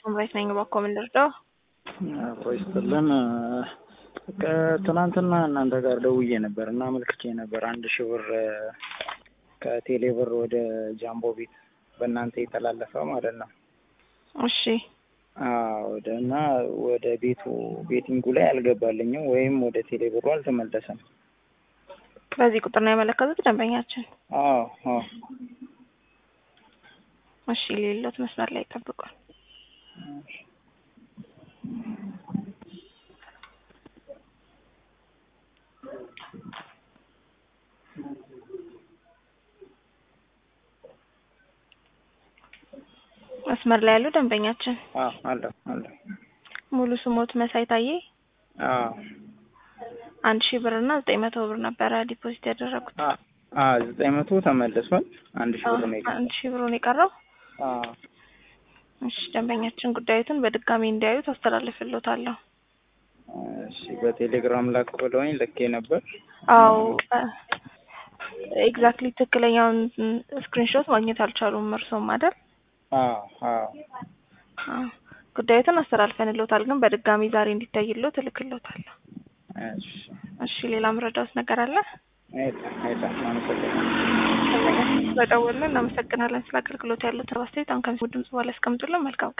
ሳምራዊት ነኝ። እባክዎ ምን ልርዳው? አብሮ ይስጥልን። ከትናንትና እናንተ ጋር ደውዬ ነበር እና አመልክቼ ነበር አንድ ሺህ ብር ከቴሌ ብር ወደ ጃምቦ ቤት በእናንተ የተላለፈ ማለት ነው። እሺ ወደ እና ወደ ቤቱ ቤቲንጉ ላይ አልገባልኝም ወይም ወደ ቴሌ ብሩ አልተመለሰም። በዚህ ቁጥር ነው ያመለከቱት ደንበኛችን? አዎ አዎ። እሺ ሌሎት መስመር ላይ ይጠብቋል። መስመር ላይ ያሉ ደንበኛችን አዎ አለሁ አለሁ። ሙሉ ስሞት መሳይ ታዬ አዎ አንድ ሺህ ብር እና ዘጠኝ መቶ ብር ነበረ ዲፖዚት ያደረጉት። አዎ ዘጠኝ መቶ ተመልሷል። አንድ ሺህ ብር ነው የቀረው። አንድ ሺህ ብሩን የቀረው። አዎ እሺ ደንበኛችን ጉዳዩትን በድጋሚ እንዲያዩት አስተላልፍልዎታለሁ። እሺ በቴሌግራም ላክ ብለውኝ ልኬ ነበር። አዎ ኤግዛክትሊ ትክክለኛውን ስክሪንሾት ማግኘት አልቻሉም። እርስዎም አይደል? አዎ አዎ አዎ ጉዳዩትን አስተላልፈንልዎታል፣ ግን በድጋሚ ዛሬ እንዲታይልዎት እልክልዎታለሁ። እሺ እሺ ሌላ ምረዳዎት ነገር አለ? አይታ አይታ አመሰግናለሁ። በደወልን እናመሰግናለን። ስለ አገልግሎት ያሉት አስተያየት አሁን ከምስሉ ድምጽ በኋላ ያስቀምጡልን። መልካም ቀን